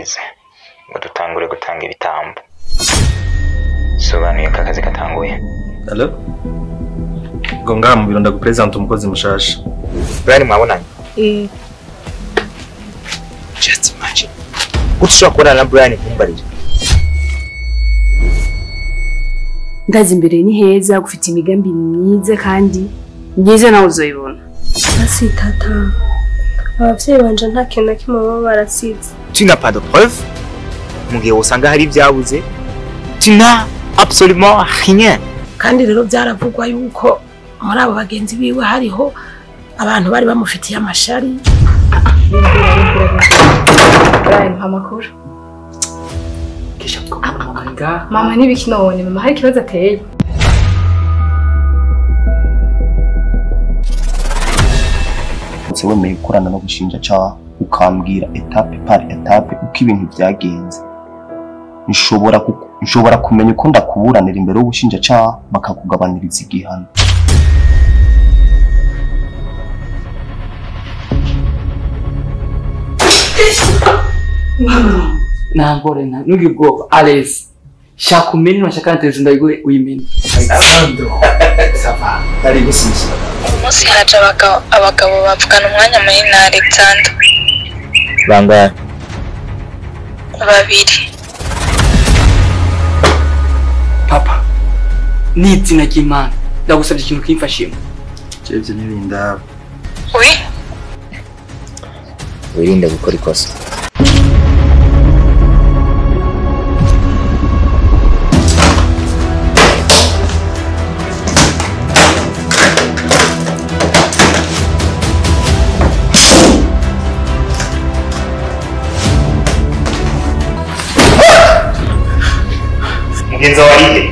hageze ngo dutangure gutanga ibitambo sobanuye ko akazi katanguye Hello? Ngo ngaha mu biro ndagupresenta umukozi mushasha. Brian mwabonanye Eh, just imagine gute ushobora kubonana na Brian ntumbarire ndazi imbere ni heza gufite imigambi myiza kandi myiza nawe uzoyibona Basi tata abavyeyi banje nta kintu na kimwe baba barasize tu n'as pas de preuve mu gihe wosanga hari ibyabuze tu n'as absolument rien kandi rero byaravugwa yuko muri abo bagenzi biwe hariho abantu bari bamufitiye amashari Brian amakuru mama n'ibiki none mama hari ikibazo ateye ndetse wemeye gukorana no gushinjacaha ukambwira etape par etape uko ibintu byagenze nshobora ku- nshobora kumenya uko ndakuburanira imbere y'ubushinjacaha bakakugabaniriza igihano nangore na nugi ubwoba alezi shaka umene nashaka na televiziyo ndayiguhe uyimene umunsi haje abagabo abagabo bavugana umwanya munini na alexander bangahe babiri papa ni izina ry'imana ndagusabye ikintu kimfashimo Jevye n'ibindaba. we wirinde gukora ikosa mugenzi wawe arihe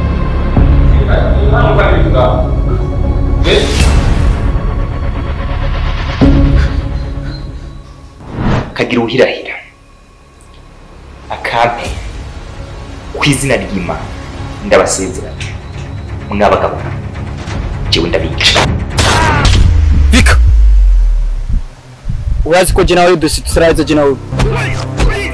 akagira ubuhirahira akampe ku izina ry'imana ndabasezeranya mwabagabo jewe ndabica urazi ko je nawe dosi tusaraza je nawe